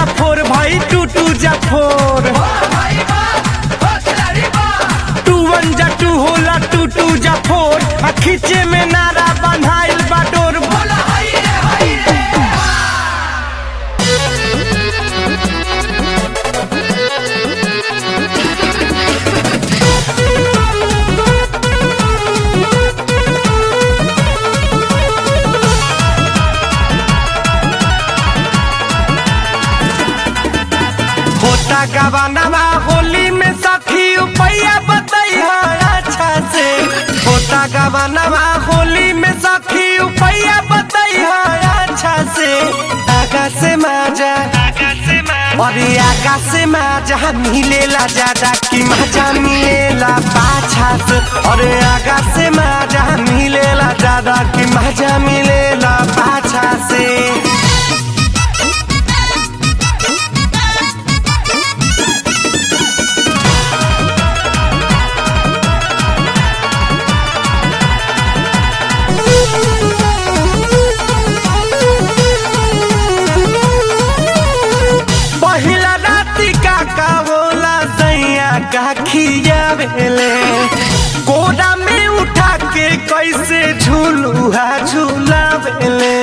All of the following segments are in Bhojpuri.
जा फोर भाई टू टू जा फोर टू वन जा टू होला टू टू जा फोर आ खींचे में नारा बन्हाइल बा डोर बोला होता गवानवा होली में सखी उपैया बतैया अच्छा से होता गवानवा होली में सखी उपैया बतैया अच्छा से आगा से माजा अरे आगा से माजा मिलेला ज्यादा कि मजा मिलेला पाछा से अरे आगा से माजा मिलेला ज्यादा कि मजा मिलेला पाछा से पहिला राति का का होला सैया का खियावेले कोरा में उठा के कैसे झूलुहा झूलावेले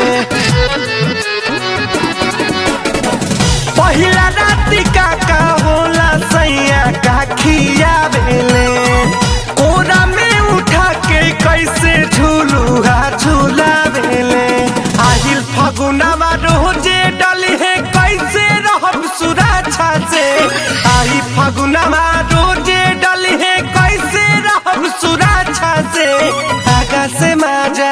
पहिला राति का का होला सैया का खियावेले कोरा में उठा के कैसे झूलुहा झूलावेले आहिल फगुनावा रोजे डली है कैसे रहब सुरक्षा से आई फगुनावा रोजे डली है कैसे रहब सुरक्षा से आगा से माजा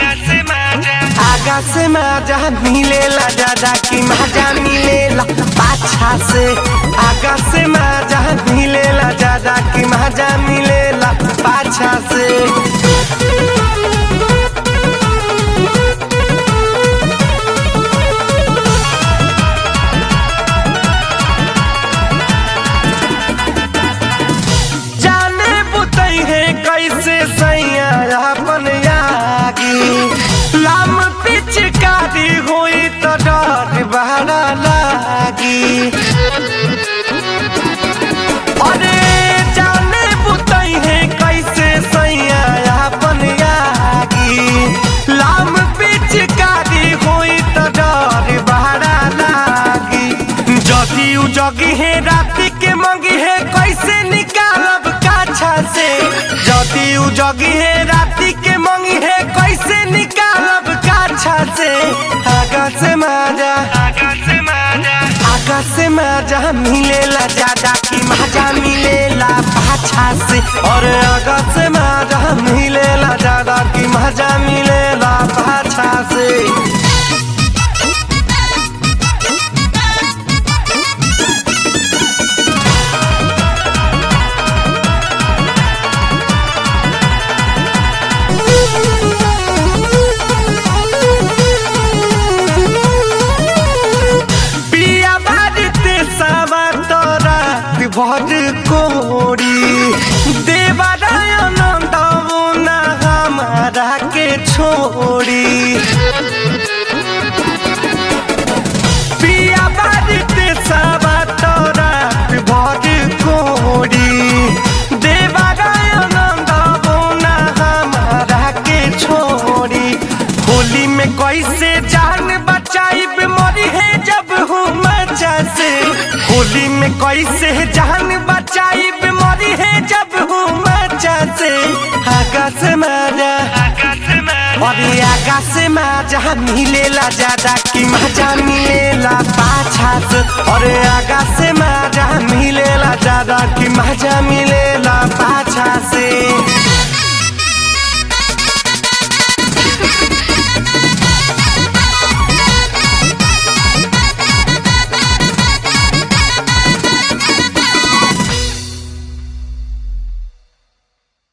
आगा से मजा मिलेला ज्यादा कि मजा मिलेला पाछा से आगा से मजा मिलेला ज्यादा कि मजा मिलेला पाछा से जाने बुतई है कैसे सैया अपन यागी लाम पिचकारी होई तो डर बहरा लागी अरे जाने बुतई है कैसे सैया अपन यागी लाम पिचकारी होई तो डर बहरा लागी जदी उ जगी है राति के मंगी है कैसे निकालब काछा से जदी उ जगी है राति के मंगी है कैसे निकालब काछा से आगा से माजा आगा से मजा मिलेला ज्यादा कि मजा मिलेला पाछा से और आगा से मजा मिलेला ज्यादा कि मजा मिलेला पाछा से पिया बाजते सावा तोरा भर कोड़ी देवरायनंद ना हमारा के छोड़ी पिया बाजते सावा तोरा भर कोड़ी देवरायनंद ना हमारा के छोड़ी होली में कैसे जान बचाई मरी है जब हूँ मचा से होली में कैसे जान बचाई मरी है जब हूँ मचा से आगा से मारा अरे आगा से मजा मिलेला ज्यादा कि मजा मिलेला पाछा से अरे आगा से मजा मिलेला ज्यादा कि मजा मिलेला पाछा से